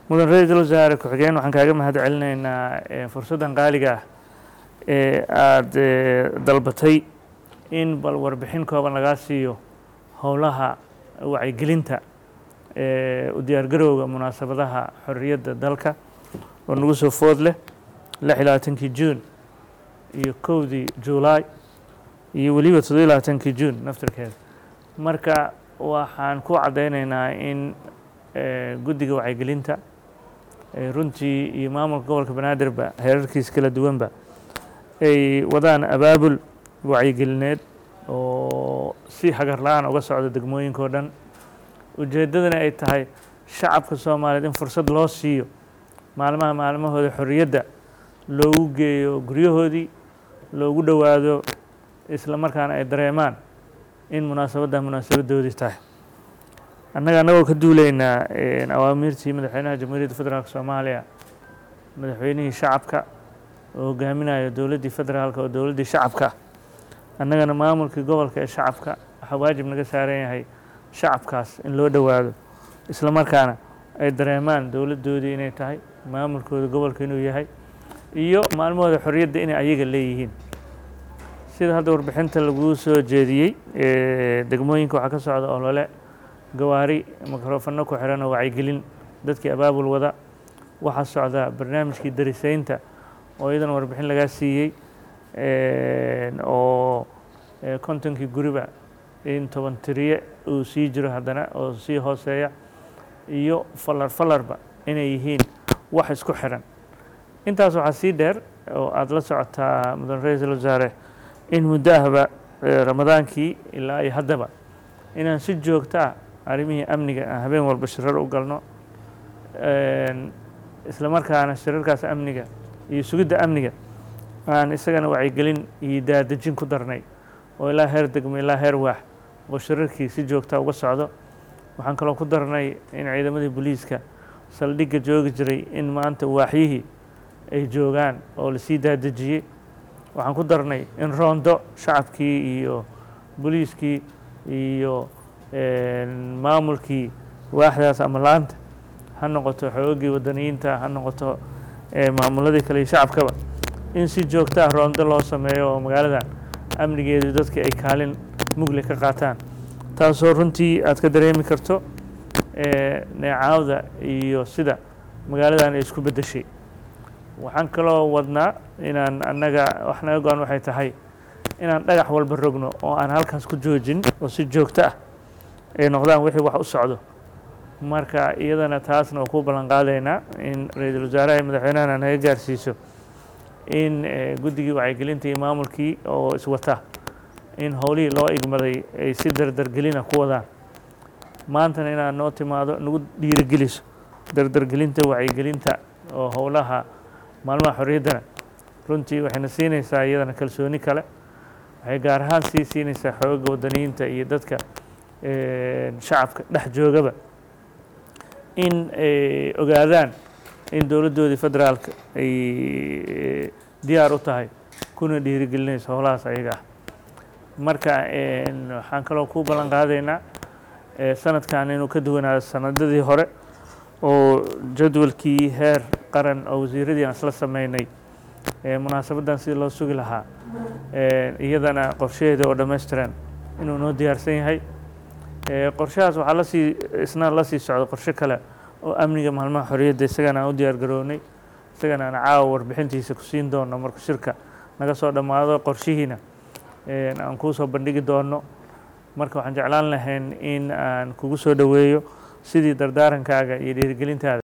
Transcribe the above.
mudan ra-iisul wasaare ku-xigeen waxaan kaaga mahad celinaynaa fursaddan qaaliga ah ee aada dalbatay in bal warbixin kooban lagaa siiyo howlaha wacyigelinta u diyaargarowga munaasabadaha xorriyadda dalka oo nagu soo food leh lix iyo labaatankii juun iyo kowdii juulaay iyo weliba toddobiyo labaatankii juun naftirkeeda marka waxaan ku caddaynaynaa in guddiga wacyigelinta runtii iyo maamulka gobolka banaadirba heerarkiisa kala duwanba ay wadaan abaabul wacyigelineed oo si hagar la-aan uga socda degmooyinka oo dhan ujeeddadana ay tahay shacabka soomaaliyeed in fursad loo siiyo maalmaha maalmahooda xorriyadda loogu geeyo guryahoodii loogu dhowaado isla markaana ay dareemaan in munaasabadda munaasabadoodii tahay annaga annagoo ka duulaynaa awaamiirtii madaxweynaha jamhuuriyadda federaalk soomaaliya madaxweynihii shacabka oo hogaaminayo dowladdii federaalka oo dowladdii shacabka ah annagana maamulkii gobolka ee shacabka waxaa waajib naga saaran yahay shacabkaas in loo dhowaado isla markaana ay dareemaan dowladdoodii inay tahay maamulkooda gobolka inuu yahay iyo maalmahooda xorriyadda inay ayaga leeyihiin sida hadda warbixinta laguu soo jeediyey degmooyinka waxaa ka socda olole gawaari mikrofano ku xiran oo wacyigelin dadkii abaabul wada waxaa socda barnaamijkii darisaynta oo iyadana warbixin lagaa siiyey oo kontonkii guriba in toban tiriye uu sii jiro haddana oo sii hooseeya iyo falar falarba inay yihiin wax isku xiran intaas waxaa sii dheer oo aada la socotaa mudan ra-iisul wasaare in muddo ahba ramadaankii ilaa iyo haddaba inaan si joogto ah arrimihii amniga aan habeen walba shirar u galno isla markaana shirarkaas amniga iyo sugidda amniga aan isagana wacyigelin iyo daadejin ku darnay oo ilaa heer degmo ilaa heer waax oo shirarkii si joogta uga socdo waxaan kaloo ku darnay in ciidamadii booliiska saldhigga joogi jiray in maanta waaxyihii ay joogaan oo lasii daadejiyey waxaan ku darnay in roondo shacabkii iyo booliiskii iyo maamulkii waaxdaas ama laanta ha noqoto xoogii wadaniyiinta ha noqoto maamuladii kale iyo shacabkaba in si joogto ah roondo loo sameeyo oo magaaladan amnigeedu dadka ay kaalin mugle ka qaataan taasoo runtii aad ka dareemi karto neecaawda iyo sida magaaladan ay isku beddeshay waxaan kaloo wadnaa inaan annaga wax naga go-an waxay tahay inaan dhagax walba rogno oo aan halkaas ku joojin oo si joogto ah ay noqdaan wixii wax u socdo marka iyadana taasna waa ku ballan qaadaynaa in ra-iisul wasaaraha iyo madaxweynahana naga gaarsiiso in guddigii wacyigelinta iyo maamulkii oo iswata in howlihii loo igmaday ay si dardargelina ku wadaan maantana inaad noo timaado nagu dhiirigeliso dardargelinta wacyigelinta oo howlaha maalmaha xorriyaddana runtii waxayna siinaysaa iyadana kalsooni kale waxay gaar ahaan sii siinaysaa xooga wadaniyiinta iyo dadka shacabka dhex joogaba in ay ogaadaan in dowladdoodii federaalka ay diyaar u tahay kuna dhiirigelinayso howlahaas ayaga ah marka waxaan kaloo ku ballan qaadaynaa sanadkan inuu ka duwanaado sanadadii hore oo jadwalkii heer qaran oo wasiiradii aan isla sameynay munaasabaddan sidii loo sugi lahaa iyadana qorshaheeda oo dhammaystiran inuu noo diyaarsan yahay qorshahaas waxaa lasii isna la sii socda qorshe kale oo amniga maalmaha xorriyadda isagana aan u diyaar garownay isagana aan caawa warbixintiisa ku siin doono marka shirka naga soo dhammaado qorshihiina aan kuu soo bandhigi doono marka waxaan jeclaan lahayn in aan kugu soo dhoweeyo sidii dardaarankaaga iyo dhiirigelintaada